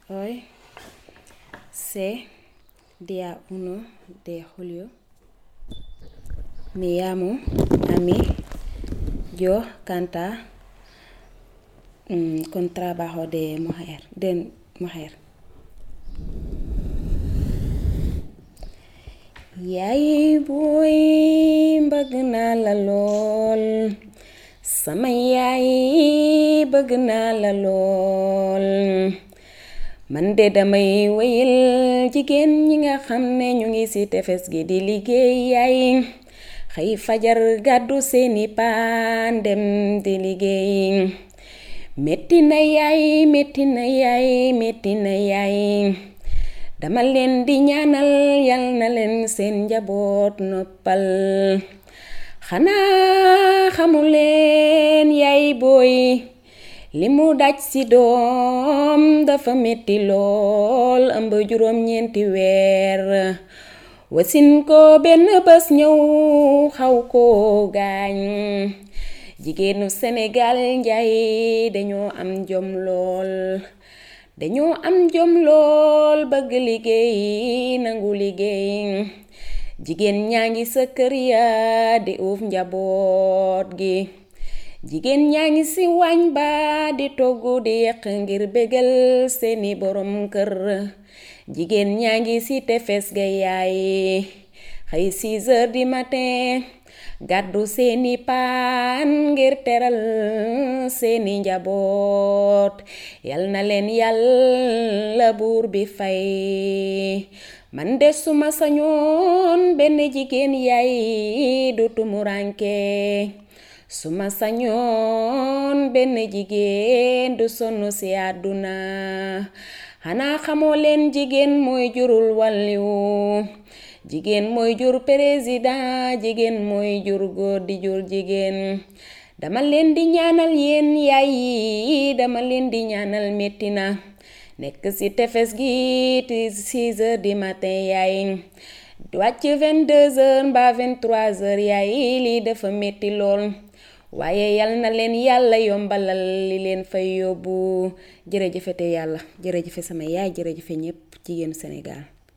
Hoy sé día 1 de julio. Me llamo Ami. Yo canta mm, con trabajo de mujer. De mujer. yaay booy bëgg naa la lool sama yaay bëgg naa la lool man de damay wéyal jigéen ñi nga xam ne ñu ngi ci tefes gi di liggéey yaay xëy fajar gàddu seeni paan dem di liggéey metti na yaay metti na yaay metti na yaay dama leen di ñaanal yal na leen seen njaboot noppal xanaa xamuleen yaay booy li mu daj ci doom dafa metti lool ëmb juróom ñeenti weer wasin ko benn bés ñëw xaw ko gaañ jigéenu Sénégal njaay dañoo am jom lool dañoo am jom lool bëgg liggéey nangu liggéey jigéen ñaa ngi sa kër ya di uuf njaboot gi jigéen ñaa ngi ci waañ ba di togg di yekk ngir bégal seeni borom kër jigéen ñaa ngi ci tefes ga yaay xëy 6 heures du matin gàddu seeni paan ngir teral seeni njaboot yal na leen yàlla buur bi fay man de suma sañoon benn jigéen yaay du tumuranke suma sañoon benn jigéen du sonn ci àdduna xanaa xamoo leen jigéen mooy jurul wàlliwu jigéen mooy jur président jigéen mooy jur góor di jur jigéen dama leen di ñaanal yéen yaay yi dama leen di ñaanal metti na nekk ci tefes gi ti 6 heures du matin yaay wàcc 22 heures mbaa 23 heures yaay lii dafa metti lool waaye yal na leen yàlla yombalal li leen fay yóbbu jërëjëfe te yàlla jërëjëfe sama yaay jërëjëfe ñépp jigéenu Sénégal